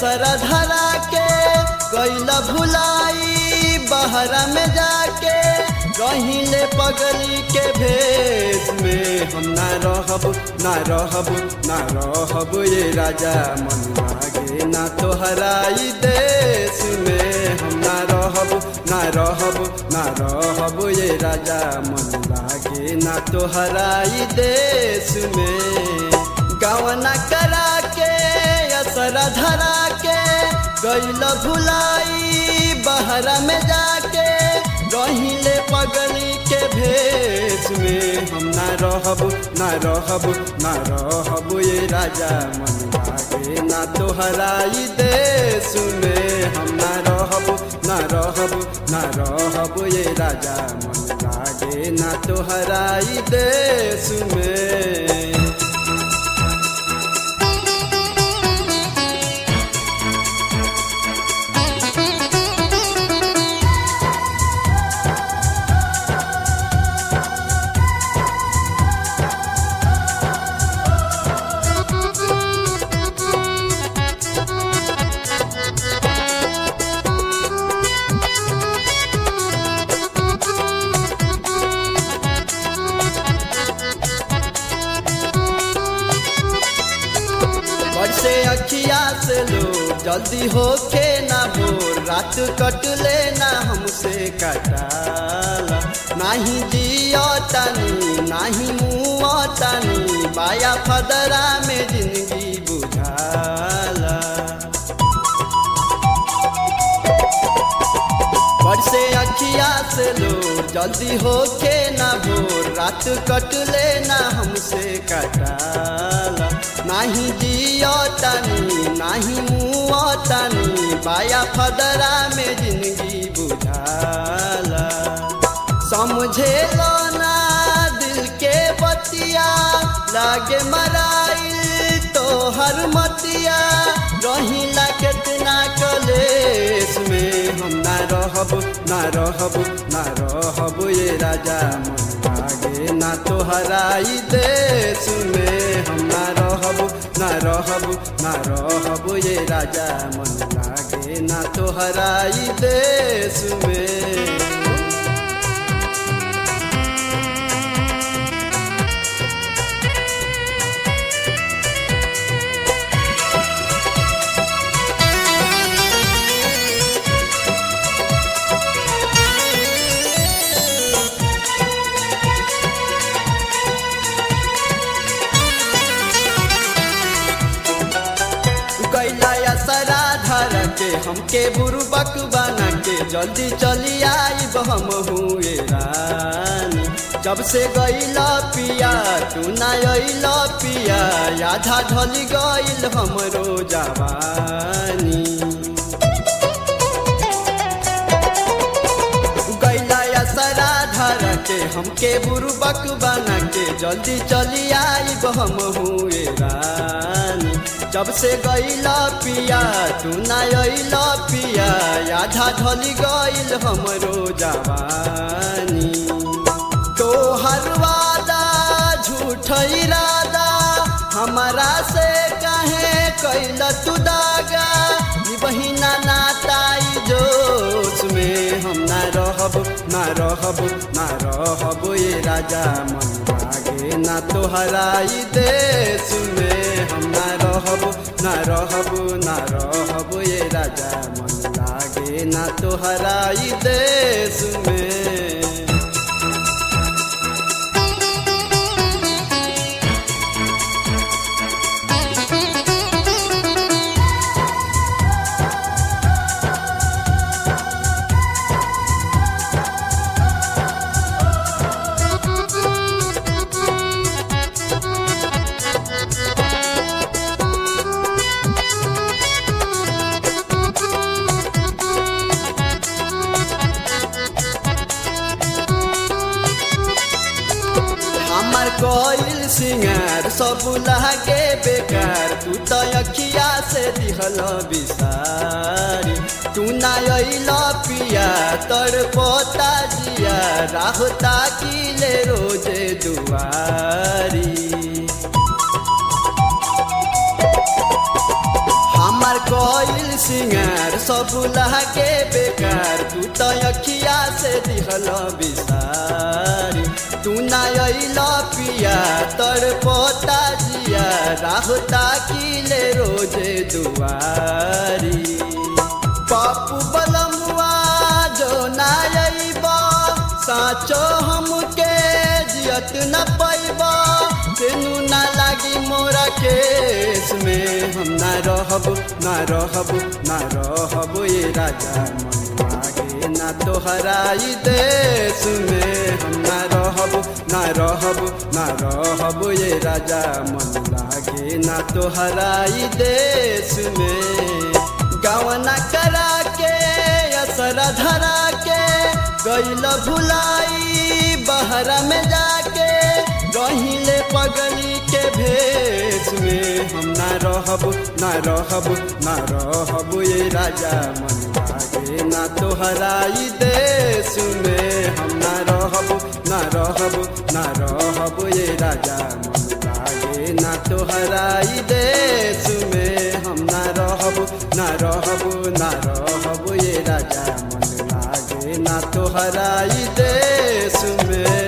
असर धरा के गैल भुलाई बहरा में जाके रहिले पगली के भेष में हम ना रहब ना रहब ना रहब ये राजा मन लागे ना तोहराई देश में हम ना रहब ना रहब ना रहब ये राजा मन लागे ना तोहराई देश में गवना करा के असर धरा के गैल भुलाई बहरा में जाके रहिले पगली के भेष में हम ना रहब ना रहब ना रहब ये राजा मन लागे ना तोहराई देश में हम ना रहब ना रहब ना रहब ये राजा मन लागे ना तोहराई देश में बरसे अखिया से लो जल्दी होके ना भोर रात कट लेना हमसे कटाला नाही जियो तनी नाही मुँह तनी बाया फदरा में जिंदगी बुझाला बरसे अखिया से लो जल्दी होके ना भोर रात कट लेना हमसे कटाला नाही जियो तनी नाही मुँह तनी बाया फदरा में जिंदगी बुझाला समझे लो ना दिल के बतिया लागे मराइल तो हर मतिया रहिला कितना कलेश में हम ना रहब ना रहब ना रहब ये राजा मन लागे ना तोहराई देश में हम ना रहब ना रहब ना रहब ये राजा मन लागे ना तोहराई देश में कैला सरा धर के हमके बुरुबक बना के जल्दी चली आईब हम हुए रानी जब से गईला पिया तू ना अइला पिया आधा ढली गईल हमरो जवानी गैला सरा धर के हमके बुरुबक बना के जल्दी चली आईब हम हुए रानी जब से गईला पिया तू ना अइला पिया आधा ढली गईल हमरो जवानी तो हर वादा झूठ इरादा हमारा से कहे कैल तू दागा ई बहिना नाताई जोश में हम ना रहब ना रहब ना रहब ये राजा मन लागे ना तोहराई देश में हम ना रहब ना रहब ना रहब ये राजा मन लागे ना तोहराई देश में हमार कोइल सिंगार सब लागे बेकार तू तो अखिया से दिहल बिसारी तू ना अइल पिया तर पोता जिया राहता किले रोजे दुआरी हमार कोइल सिंगार सब लागे बेकार तू तो अखिया से दिहल बिसारी तू ना अइल पिया तर पोता जिया राहुता किले रोजे दुआरी पापू बलमुआ जो ना अइब साचो हमके जियत न पैब तेनू ना लागी मोरा केस में हम ना रहब ना रहब ना रहब ये राजा मन लागे ना तोहराई देश में हम ना रहब ना रहब ना रहब ये राजा मन लागे ना तोहराई देश में गवना करा के असरा धरा के गैल भुलाई बहरा में जाके रहिले पगली के भेष में हम ना रहब ना रहब ना रहब ये राजा मन लागे ना तोहराई देश में हम ना रहब ना रहब ना रहब ये राजा मन लागे ना तोहराई देश में हम ना रहब ना रहब ना रहब ये राजा मन लागे ना तोहराई देश में